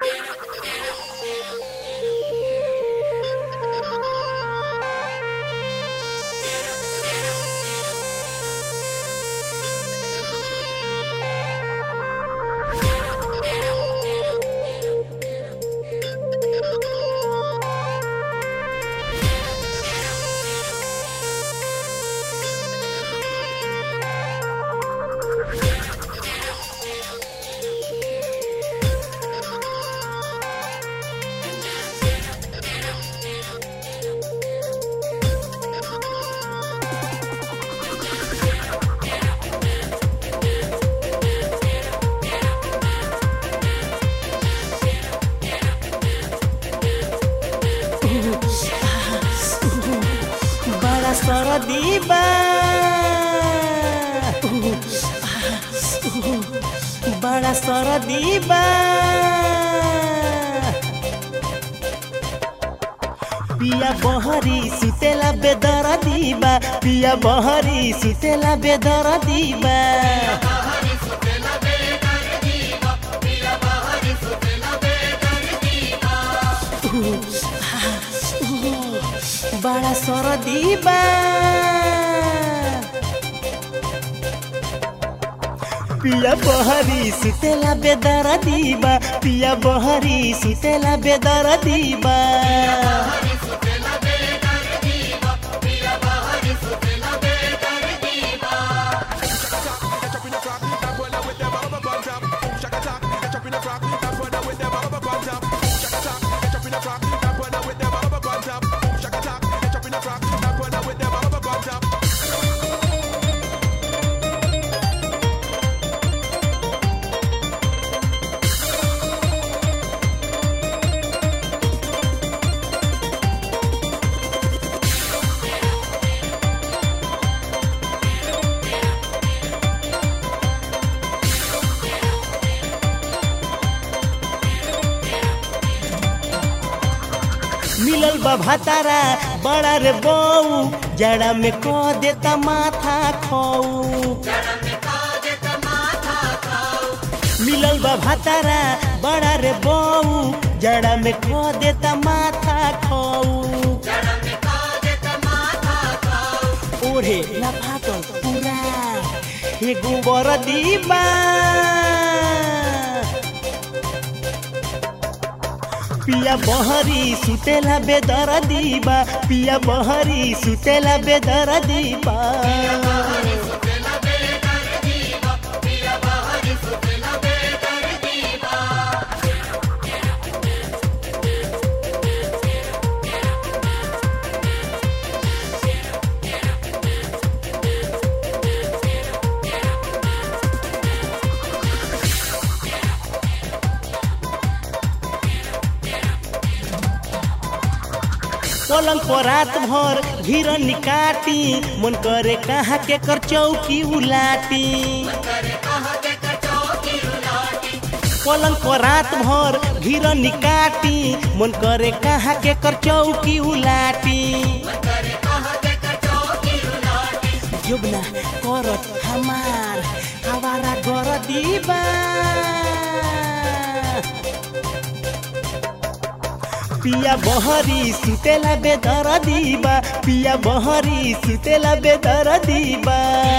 बड़ा सरदी बा बड़ा सरदी बा पिया बहरी सुतेला बेदर दीबा पिया बहरी सुतेला बेदर दीबा बड़ा सरदी बा पिया बहरी सुतेला बेदर दीबा पिया बहरी सुतेला बेदर दीबा मिलल बा भातारा बड़ा रे बऊ जड़ा में क देता माथा खऊ मिलल बा भातारा बड़ा रे बऊ जड़ा में क देता माथा खऊ ओढ़े ना फाटल पूरा एगो बरदी बा पिया बहरी सुतेला बेदर दीबा पिया बहरी सुतेला बेदर दीबा पलंग पर रात भर घिरन काटी मन करे कहाँ के कर चौकी उलाटी पलंग पर रात भर घिरन काटी मन करे कहाँ के कर चौकी उलाटी जुबना करत हमार हवारा गर दीबा पिया बहरी सुतेला बेदर दीबा पिया बहरी सुतेला बेदर दीबा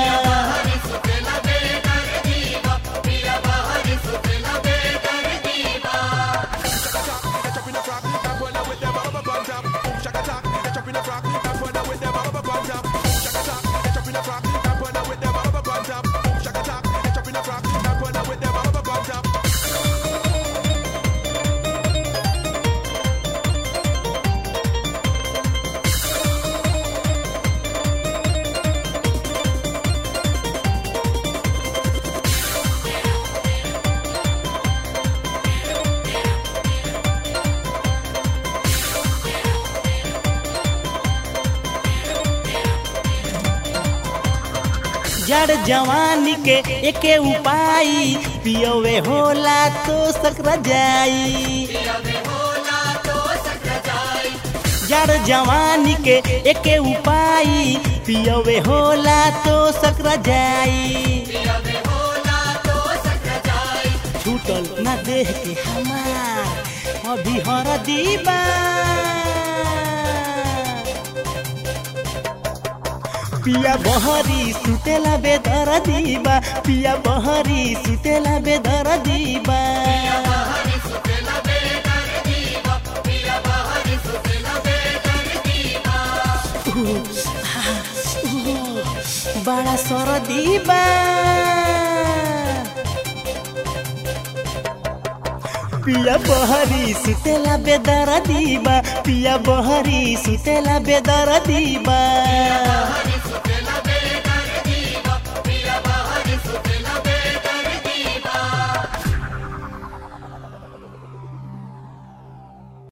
जड़ जवानी के एके उपाय पियोवे होला तो सकरा जाई जड़ जवानी के एके उपाय पियोवे होला तो सकरा जाई छूटल ना देह के हमार अभी हर दीबा पिया बहरी सुतेला बेदर दीबा पिया बहरी सुतेला बेदर दीबा बड़ा सर दीबा पिया बहरी सुतेला बेदर दीबा पिया बहरी सुतेला बेदर दीबा